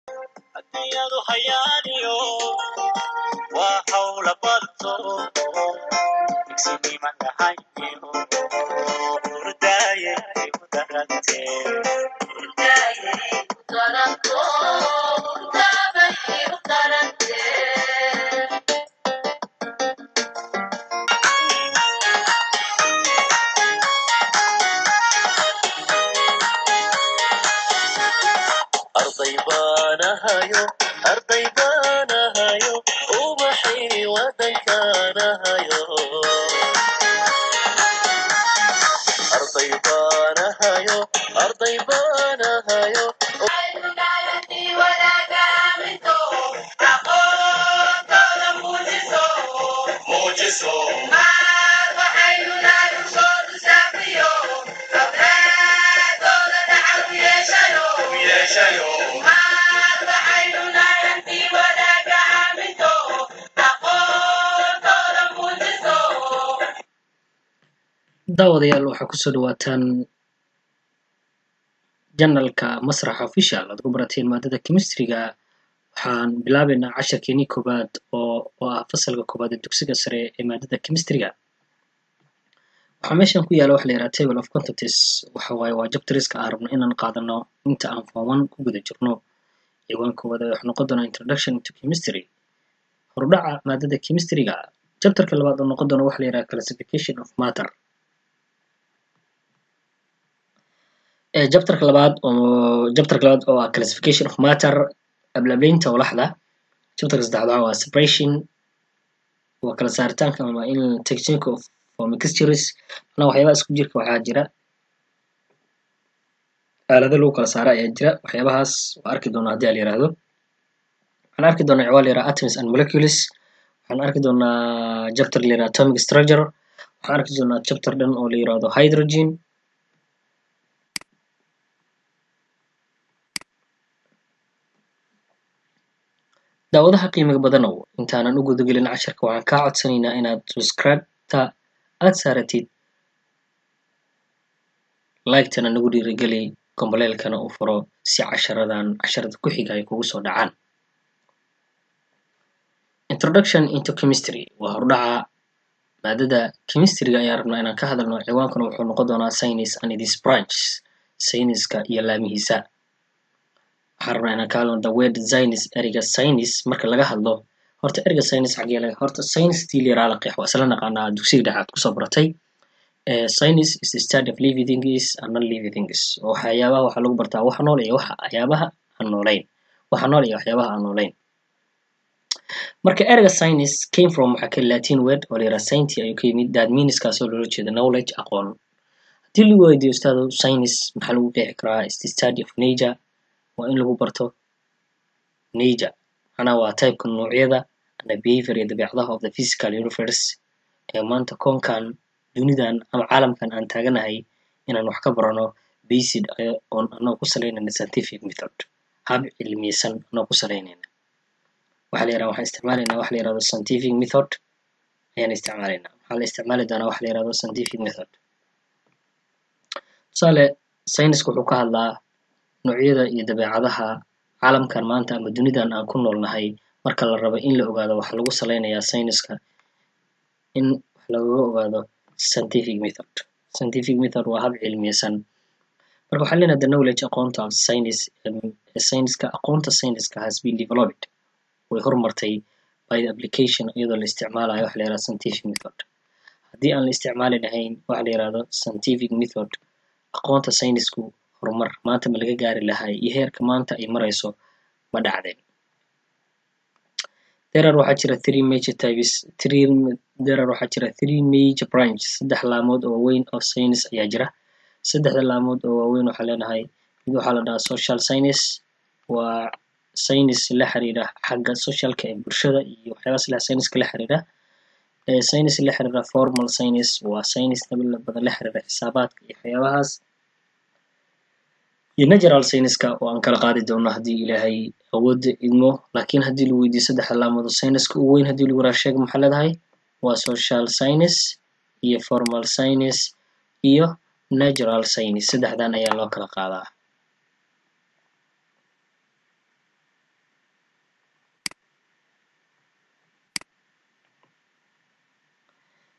adduunyadu hayaaniyo waa hawla barto igsiniman dhahayo hurdaaye ku darantee arday baanahayo arday baanahayo ubaxii wadankaanahayo arday baanahayo arday baanahayo daawadayaal waxaa kusoo dhawaataan janalka masrax official aad ku barateen maadada chemistryga waxaan bilaabeynaa casharkeenii koowaad oo oo ah fasalka koowaad ee dugsiga sare ee maadada chemistryga waxaa meeshan ku yaala waxa la yidhaha table of quantities waxa waaye waa jabtariska aan rabno inaan qaadano inta aan form one ku guda jirno ciwaan koowaad ee waxaa noqon doonaa introduction to chemistry horudhaca maadada chemistryga jabtarka labaad oo noqon doona waxa la yidhaha classification of matter jabtarka labaad oo jabtarka labaad oo ah classification of matter ablaableynta walaxda jabtarka saddexaad waa separation waa kala saaritaanka ama in technique of for mixtures manaa waxyaabaha isku jirka waxaa jira aalado lagu kala saara ayaa jira waxyaabahaas waa arki doonaa haddii ala yiraahdo waxaan arki doonaa ciwaan la yiraha atoms and molecules waxaan arki doonaa chapter la yiraha atomic structure waxaan arki doonaa chapter dhan oo la yiraahdo hydrogen daawadaha qiimiga badanow intaanan u gudagelin casharka waxaan kaa codsanaynaa inaad subscribe-ta aad saaratid like-tana nagu dhiirigeli gomboleelkana u furo si casharadan casharada ku xiga ay kugu soo dhacaan introduction into chemistry waa hordhaca maadada chemistryga ayaan rabnaa inaan ka hadalno ciwaankana wuxuu noqon doonaa science and its branches sayniska iyo laamihiisa waxaan rabnaa inaan ka hadlno the word science ereyga science marka laga hadlo horta ereyga science xagee laga horta science tii la yiraahdo qeex waa isla naqaanaa dugsiga dhexaad kusoo baratay science is the study of living things and non living things waxyaabaha waxaa lagu bartaa waxa nool iyo waxa waxyaabaha aan noolayn waxa nool iyo waxyaabaha aan noolayn marka ereyga science came from waxaa ka latin word oo la yiraha science ayuu ka yimid that means kaasoo loola jeeda knowledge aqoon haddii lagu weydiiyo ustaado science maxaa lagu qeexi karaa is the study of nature waa in lagu barto nature macnaha waa typeka noocyada and behavior iyo dabeecadaha of the physical universe ee maanta koonkan dunidan ama caalamkan aan taaganahay inaan wax ka barano based on anagoo ku salaynayna scientific method hab cilmiyeysan anagoo ku salaynayna waxaa la yiraha waxaan isticmaalaynaa waxa la yirahdo scientific method ayaan isticmaalaynaa waxaa la isticmaali doonaa waxa la yirahdo scientific method tusaale sayniska wuxuu ka hadlaa noocyada iyo dabeecadaha caalamkan maanta ama dunidan aan ku noolnahay marka la rabo in la ogaado waxaa lagu salaynayaa sayniska in wax lagaga ogaado scientific method scientific method waa hab cilmiyeysan marka waxaa leenahay the knowledge aqoonta of science sayniska aqoonta sayniska has been developed way horumartay by the application iyadoo la isticmaalayo waxa la yirahdo scientific method haddii aan la isticmaali lahayn waxa la yirahdo scientific method aqoonta saynisku horumar maanta ma laga gaari lahay iyo heerka maanta ay marayso ma dhacdeen derar waxaa jira three major types three derar waxaa jira three major branches saddex laamood oo waaweyn oo science ayaa jira saddexda laamood oo waaweyn waxaa leenahay mid waxaa la dhahaa social science waa science la xiriira xagga socialka ee bulshada iyo waxyaabahaas la science-ka la xiriira science la xiriira formal science waa science badan la xiriira xisaabaadka iyo waxyaabahaas iyo natural science-ka oo aan kala qaadi doono haddii ilaahay awoodda idmo laakiin haddii lagu weydiiyo saddexda laamood oo science-ka ugu weyn haddii lagu raraa sheega maxaa leedahay waa social science iyo formal science iyo natural science saddexdan ayaa loo kala qaadaa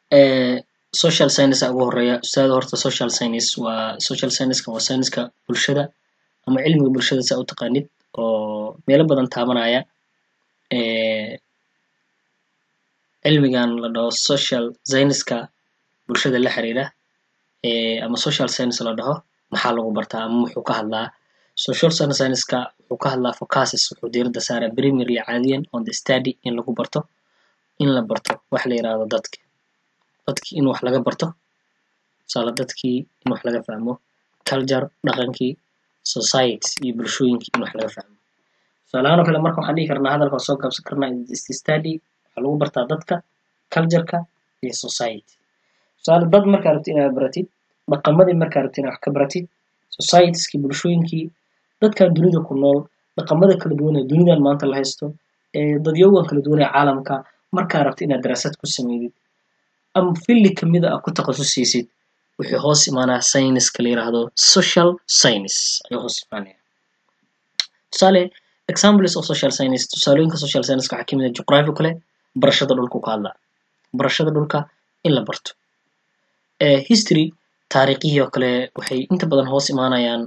Eh, social science ugu horeeya ustaada horta social science waa social science-ka waa science-ka bulshada ama cilmiga bulshada saa u taqaanid oo meelo badan taabanaya Eh, cilmigan la dhaho social science-ka bulshada la xiriira eh, ama social science la dhaho maxaa lagu bartaa ama muxuu ka hadlaa social science-ka wuxuu ka hadlaa focuses wuxuu diiradda saaraa primarily caadiyan on the study in lagu barto in la barto wax la yiraahdo dadka dadkii in wax laga barto tusaale dadkii in wax laga fahmo culture dhaqankii society iyo bulshooyinkii in wax laga fahmo tusaalahaan oo kale marka waxaan dhihi karnaa hadalka soo gaabsan karnaa is the study waxaa lagu bartaa dadka culture-ka iyo society tusaale dad markaa rabtid inaad baratid dhaqamadii markaa rabtid inaad wax ka baratid societieski bulshooyinkii dadkan dunida ku nool dhaqamada kala duwan ee dunidan maanta la haysto ee dadyogan kala duwan ee caalamka markaa rabtid inaad daraasad ku sameydid ama filli kamida aad ku takhasusaysid wuxuu hoos imaanaa science-ka la yiraahdo social science ayuu hoos imaanaya tusaale examples of social science tusaalooyinka social science waxaa kamid ah geography kale barashada dhulku ka hadlaa barashada dhulka in la barto Eh, history taariikhihii oo kale waxay inta badan hoos imaanayaan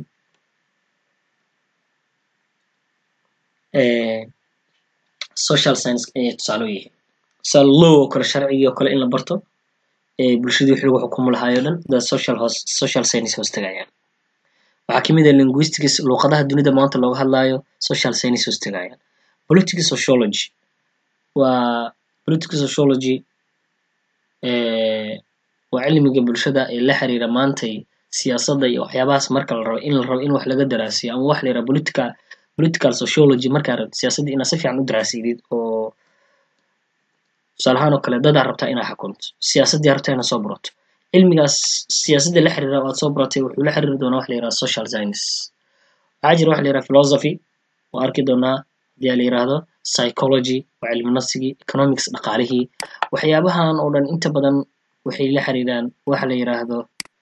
eh, social science ayay tusaale u yihiin tusaale law oo kale sharcigii oo kale in la barto eh, bulshadii wixii lagu xukumo lahaay oo dhan da social hoos social science hoos tagayaan waxaa kamid ah linguistics luqadaha dunida maanta looga hadlaayo social science hoos tagayaan political sociology waa political sociology eh, waa cilmiga bulshada ee la xiriira maantay siyaasadda iyo waxyaabahaas marka la rabo in la rabo in wax laga daraasiyo ama wax la yiraahdo political political sociology markaa rabtid siyaasadda inaad si fiican u daraasidid oo tusaale ahaan oo kale dadaa rabtaa inaad xukunto siyaasaddii rabtaa inaad soo barato cilmigaas siyaasadda la xiriira oo aad soo baratay wuxuu la xiriiri doonaa wax la yiraahdo social science waxaa jira wax la yiraahdo philosophy oo arki doonaa hadii la yiraahdo psychology waa cilmi nafsigii economics dhaqaalihii waxyaabahan oo dhan inta badan waxay la xiriiraan waxa la yiraahdo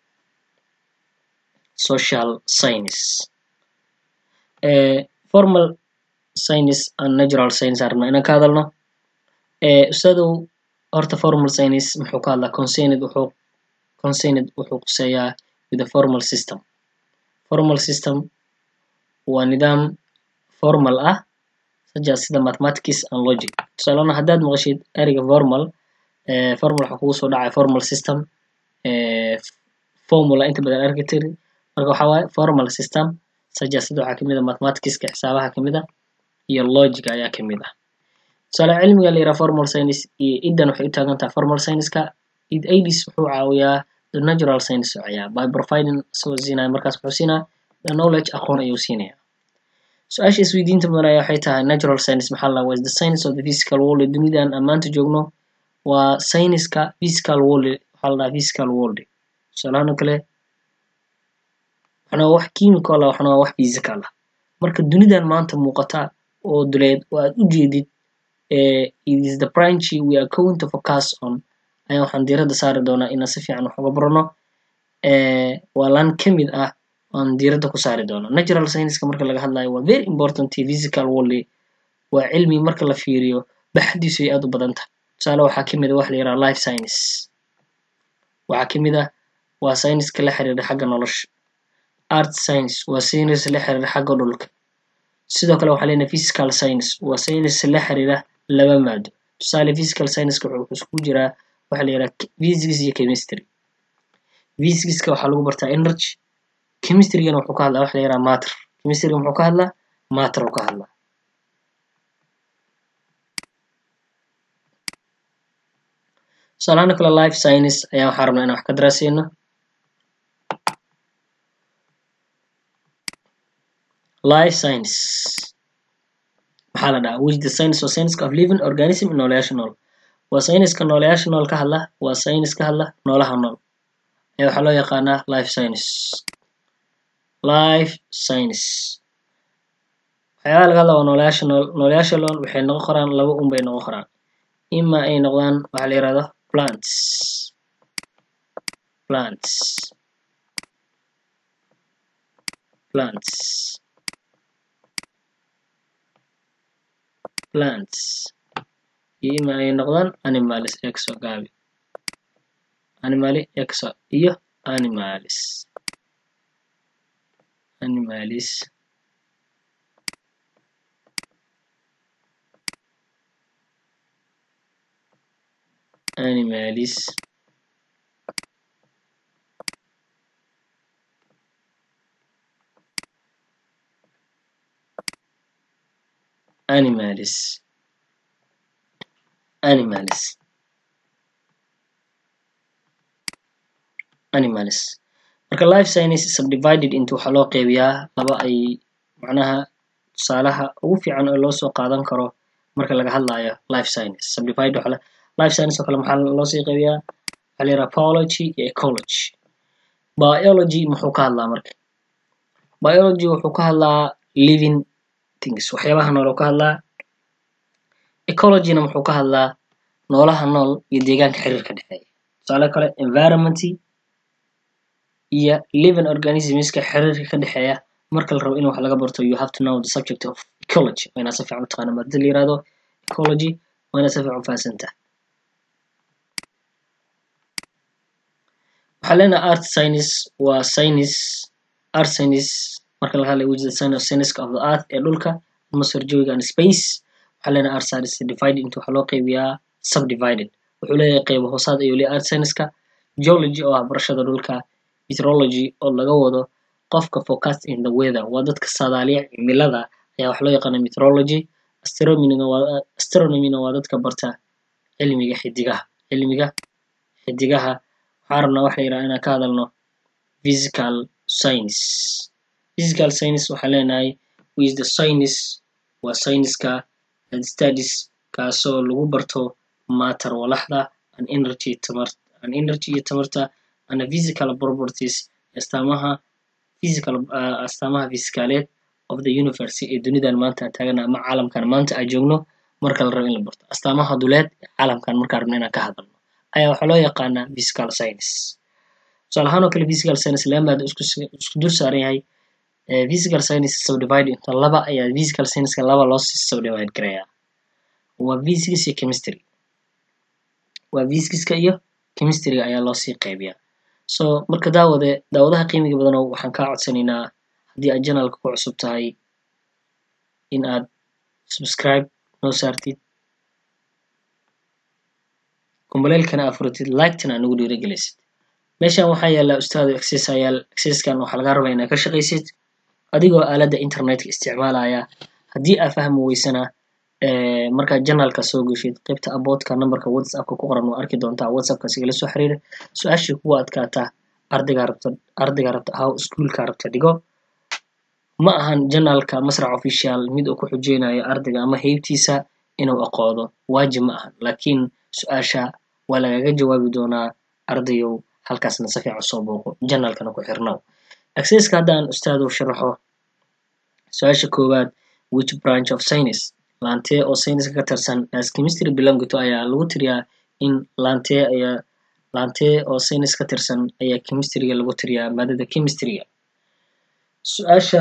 social science eh, formal science and natural science aan rabnaa inaan ka hadalno eh, ustaadow horta formal science muxuu ka hadlaa concerned wuxuu concerned wuxuu quseeyaa with the formal system formal system waa nidaam formal ah such as sida mathematics and logic tusaalena haddaad maqashid ereyga formal eh, formal waxaa kugu soo dhacaya formal system eh, formula inta badan arki tiri marka waxaa waaye formal system such as sida waxaa kamid ah mathematicska xisaabaha kamid ah iyo logica ayaa kamid ah tusaale cilmiga la yiraahdo formal science iyo idan waxay u taagan tahay formal science-ka id aids wuxuu caawiyaa the natural science oo caawiyaa by providing soo siinaya markaas wuxuu siinaa the knowledge aqoon ayuu siinaya su-aasha isweydiinta mudan ayaa waxay tahay natural science maxaa la was the science of the physical world ee dunidan aan maanta joogno waa sayniska physical world waxaa la dhahaa physical world tusaalahaan oo kale waxna waa wax chemical ah waxna waa wax physical ah marka dunidan maanta muuqata oo duleed oo aad u jeedid eh, it is the branch we are going to focus on ayaa waxaan diiradda saari doonaa inaan si fiican wax uga barano eh, waa laan kamid ah aan diiradda ku saari doono natural science-ka marka laga hadlayo waa very important physical world waa cilmi marka la fiiriyo baxdiisu ay aad u badan tahay tusaale waxaa kamid ah wax la yiraahdo life science waxaa kamid ah waa science-ka la xiriira xagga nolosha art science waa science la xiriira xagga dhulka sidoo kale waxaa leenahay physical science waa science la xiriira laba maado tusaale physical science-ka wuxuu iskugu jiraa waxa la yiraahdo physics iyo chemistry physics-ka waxaa lagu bartaa energy chemistry-gana wuxuu ka hadlaa waxa la yiraahdo matter chemistry-ga muxuu ka hadlaa matter uu ka hadlaa tusaalahaan kale life science ayaa waxaa rabnaa inaan wax ka daraaseyno life science maxaa la dhahaa which the science or science of living organism in noolayaasha nool waa sayniska noolayaasha nool ka hadla waa saynis ka hadla noolaha nool ayaa waxaa loo yaqaanaa life science life science waxyaabaha laga hadla waa noolayaasha nool noolayaasha nool waxay noqon karaan laba un bay noqon karaan ima ay noqdaan waxaa la yirahdo plants plants plants plants iyo ima ay noqdaan animals exo gaabi animali exa iyo animalis animalis animalis animalis animalis animalis marka life science is subdivided into waxaa loo qeybiyaa laba ay macnaha tusaalaha ugu fiican oo loo soo qaadan karo marka laga hadlayo life science subdivide waxaa la- life science oo kale maxaa loo sii qeybiyaa waxaa la yidhaha biology iyo ecology biology muxuu ka hadlaa marka biology wuxuu ka hadlaa living things waxyaabaha nool oo ka hadlaa ecologyna muxuu ka hadlaa noolaha nool iyo deegaanka xiriirka dhexeeya tusaale kale environment iyo living organismska xiriirka ka dhexeeya marka la rabo in wax laga barto you have to know the subject of ecology waa inaad si fiican u taqaana maadada la yirahdo ecology waa inaad si fiican u fahansantaha waxaa leenahay art science waa science art science marka laga hadlayo which is the science of science of the earth ee dhulka atmosphere jawiga and space waxaa leenahay art science divided into waxaa loo qeybiyaa subdivided wuxuu leeyahay qeybo hoosaad ayuu leeyahay art science-ka geology oo ah barashada dhulka meteorology oo laga wado qofka focus in the weather waa dadka saadaaliya cimilada ayaa wax loo yaqaana meteorology astronomyna waa astronomyna waa dadka barta cilmiga xidigaha cilmiga xidigaha waxaan rabnaa waxa la yidhaha inaan ka hadalno physical science physical science waxaan leenahay is the science waa science-ka that studies kaasoo lagu barto matter walaxda and energy tamar and energy iyo tamarta and physical properties astaamaha physical uh, astaamaha fiskaaleed of the universe ee dunidan maanta aan taagana ama caalamkan maanta aan joogno marka la rabo in la barto astaamaha duleed ee caalamkan markaan rabno inaan ka hadalno ayaa waxaa loo yaqaanaa physical science tusaale ahaan oo kale physical science laba maado isku isku dul saaran yahay eh, physical science is subdivided into laba ayaa physical science-ka laba loo sii subdivide garayaa waa physics iyo chemistry waa physics-ka iyo chemistry-ga ayaa loo sii qaybiyaa so marka daawade daawadaha qiimiga badano waxaan kaa codsanaynaa haddii aad janalka ku cusub tahay in aad subscribe noo saartid kumbaleelkana aad furatid like-tana aad nagu dhiirigelisid meeshan waxaa yaala ustaado access ayaal accesskan waxaa laga rabaa inaad ka shaqaysid adigoo aaladda internetka isticmaalaya haddii aad fahmi weysana eh, markaad janalka soo geshid qaybta aboodka numberka whatsappka ku qoran waa arki doontaa whatsappka sigala soo xiriira su-aashii kugu adkaata ardayga rabta ardayga rabta ahaw iskuulka rabta dhigo ma ahan janalka masrac official mid uu ku xujeynayo ardayga ama heybtiisa inuu aqoodo waajib ma ahan laakiin su-aasha waa lagaga jawaabi doonaa ardayow halkaasna si fiican soo booqo janalkana ku xirnow accesska haddaan ustaadow sharaxo su-aasha koowaad which branch of science laantee oo sayniska ka tirsan as chemistry belong to ayaa lagu tiriyaa in laantee ayaa laantee oo saynis ka tirsan ayaa chemistryga lagu tiriyaa maadada chemistryga su-aasha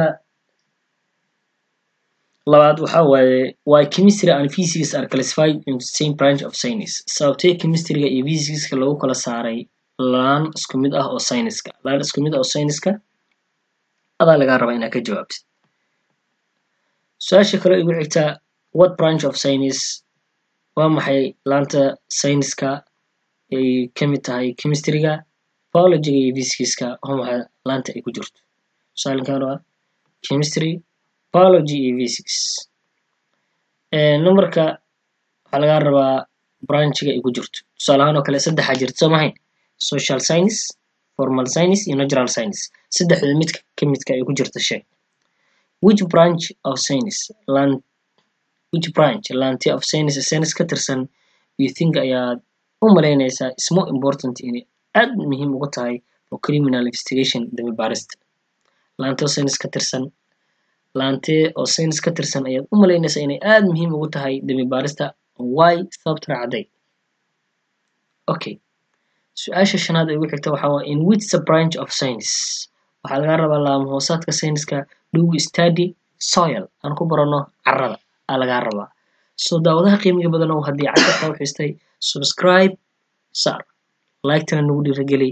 labaad waxaa waaye why chemistry and physics are classified into the same branch of science sababtee chemistryga iyo physicska lagu kala saaray laan isku mid ah oo sayniska laan isku mid ah oo sayniska adaa lagaa rabaa inaad ka jawaabtid su-aasha kale igu xigta what branch of science waa maxay laanta sayniska ay ka mid tahay chemistryga biologyga iyo physicska waa maxay laanta ay ku jirto tusaalekan waa chemistry biology iyo physics Eh, numberka waxaa lagaa rabaa branchiga ay ku jirto tusaale ahaan oo kale saddexaa jirta soo mahayn social science formal science iyo natural science saddexda midka ka midka ay ku jirta sheeg which branch of science lan which branch laanti of science science ka tirsan you think ayaad u malaynaysaa is more important inay aad muhiim uga tahay for criminal investigation dambi baarista laante oo science ka tirsan laantee oo science ka tirsan ayaad u malaynaysaa inay aad muhiim ugu tahay dambi baarista why sababta raacday okay su-aasha shanaad ee ugu xigta waxaa waa in which the branch of science waxaa laga rabaa laamo hoosaadka sayniska do we study soil aan ku barano carrada aa lagaa rabaa so daawadaha qiimiga badan oo haddii casharka u xistay subscribe sar laigtana nagu dhiirageli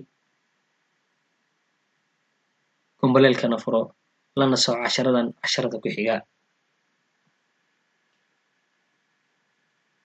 kumbaleelkana furo lana soco casharadan casharada ku xiga